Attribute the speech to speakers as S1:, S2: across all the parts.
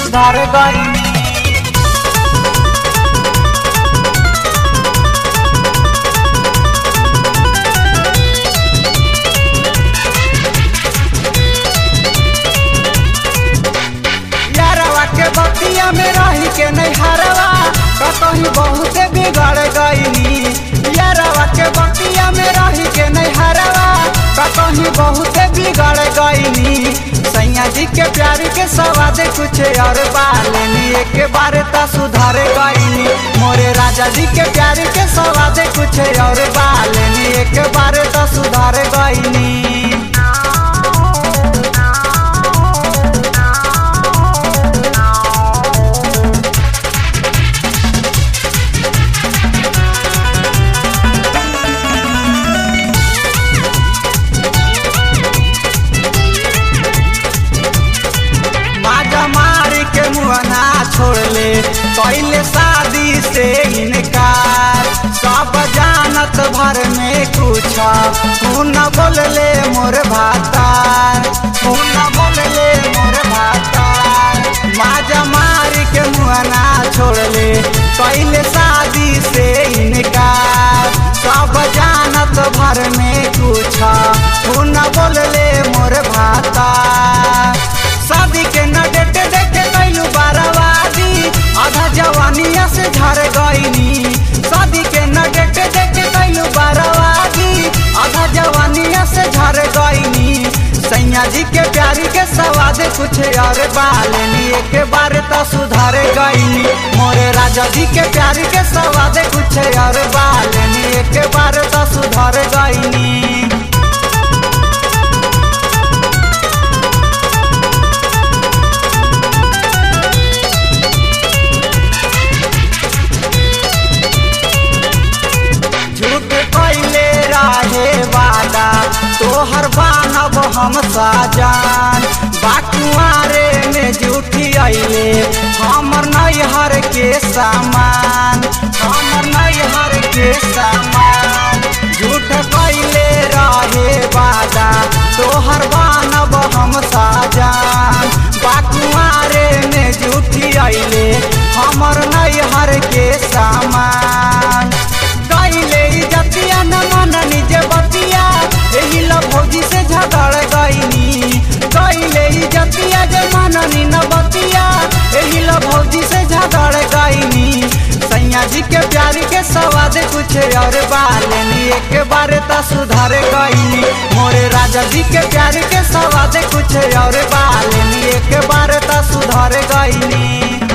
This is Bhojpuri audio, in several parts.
S1: सुधार गईनी यारवा के बतिया में रही के नहीं हरवा कहीं बहुत बिगड़ गईनी यारवा के बतिया में रही के नहीं हरवा कहीं बहुत बिगड़ गईनी सैया जी के प्यार के सवाद कुछ और बालेनी एक बार त सुधार गईनी मोरे राजा जी के प्यार के सवाद कुछ और बालेनी एक बार त सुधार गईनी माजा मार के मुहना छोड़ ले पहले शादी से इनकार सब जानत भर में कुछ तू न बोल ले मोर भातार तू न बोल ले मोर भातार माजा मार के मुहना छोड़ ले पहले शादी से इनकार सब जानत भर में कुछ तू न बोल ले मोर भातार शादी के न डेटे देखे कैलू बाराबादी आधा जवानिया से झर गईनी शादी के न डेटे देखे कैलू बाराबादी आधा जवानिया से झर गईनी सैया जी के प्यारी के सवाद कुछ और बालेनी एक बार तो सुधार गईनी मोरे राजा जी के प्यारी के सवाद कुछ और बालेनी एक बार तो सुधार गईनी झूठ कैले रहे वादा तोहर बानब हम साजान बाकुआरे में झूठी अइले हमर नैहर के सामान हमर नैहर के सामान झूठ कैले रहे वादा तोहर बानब हम साजान बाकुआरे में झूठी अइले हमर नैहर के सामान कैले जतिया न मन निज बतिया एही ल भौजी से झगड़ गईनी कैले जतिया जे मन न बतिया एही ल भौजी से झगड़ गईनी सैया जी के प्यार के सवाद कुछ और बालेनी एक बार त सुधार गईनी मोरे राजा जी के प्यार के सवाद कुछ और बालेनी एक बार त सुधार गईनी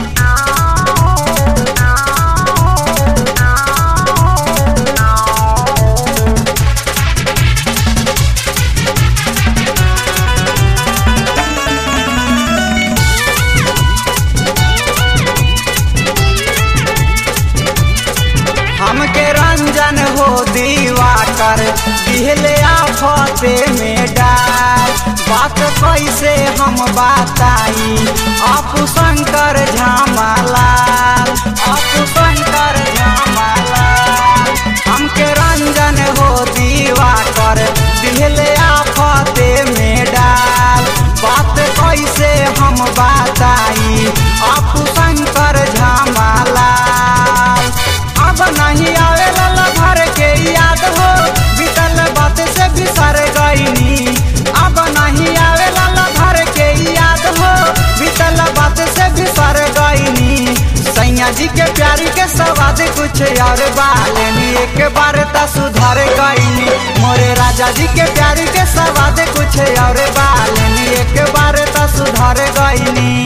S1: हमके रंजन हो दीवा कर दिहले आफते में डाल बात कैसे हम बताई अपू शंकर झामालाल अपू शंकर झामालाल हमके रंजन हो दीवा कर दिहले आफते में डाल बात कैसे हम बताई अपू शंकर झामालाल अब नहीं आवे लाला भर के याद हो बीतल बात से बिसर गईनी अब नहीं आवे लाला भर के याद हो बीतल बात से बिसर गईनी सैया जी के प्यारी के सवाद कुछ और बालेनी एक बार त सुधार गईनी मोरे राजा जी के प्यारी के सवाद कुछ और बालेनी एक बार त सुधार गईनी